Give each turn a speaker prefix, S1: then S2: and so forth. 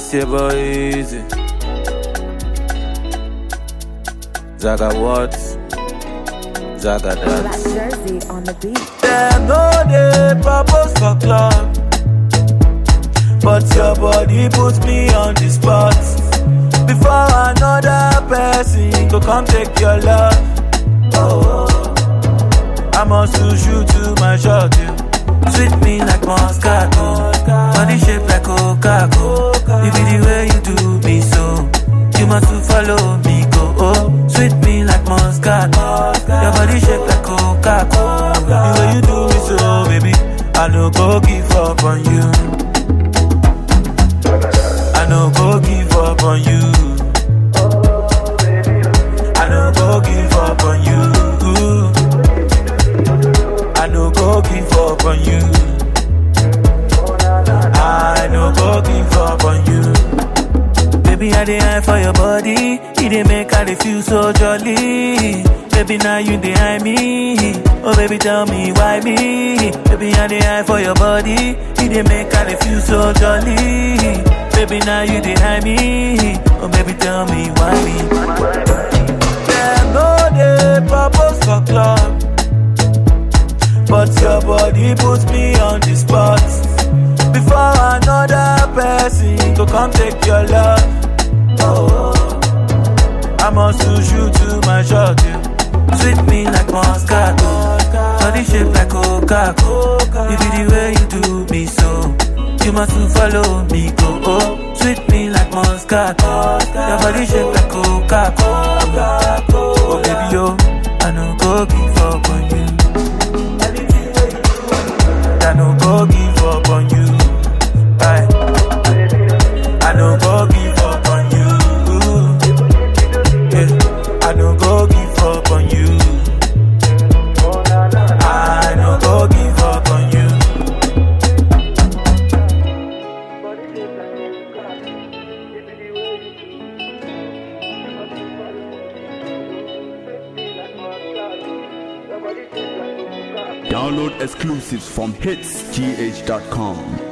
S1: It's your boy Easy. Zaga what? Zaga
S2: Black
S1: dance.
S2: jersey on the beat.
S1: Them no dey propose for club, but your body puts me on the spot. Before another person go come take your love. Oh, I must lose you to my shot. You sweet me like Moscato, body shape like Coca-Cola. You be the way you do me so. You must to follow me go. Oh, sweet me like Moscato, your body shape like Coca-Cola. The way you do me so, baby, I no go give up on you. I no go give up on you. I no go give up on you. I no go give up on you. I no go give up on you. Baby, I dey eye for your body. You dey make I dey feel so jolly. Baby, now you dey eye me. Oh, baby, tell me why me. Baby, I dey eye for your body. You dey make I dey feel so jolly. Baby, now you dey eye me. Oh, baby, tell me why me. Them no dey propose for club. But your body puts me on the spot. Before another person go come take your love. Oh, I must lose you to my shot. You sweet me like Moscato, body shape like Coca-Cola. You be the way you do me so. You must to follow me go. Oh, sweet me like Moscato, your body shape like Coca-Cola. Oh baby yo, I no go give up on you. I no go give up on you. Aye. I no go give up on you. Yeah. I no go give up on you. I no go give up on you.
S3: Download exclusives from hitsgh.com.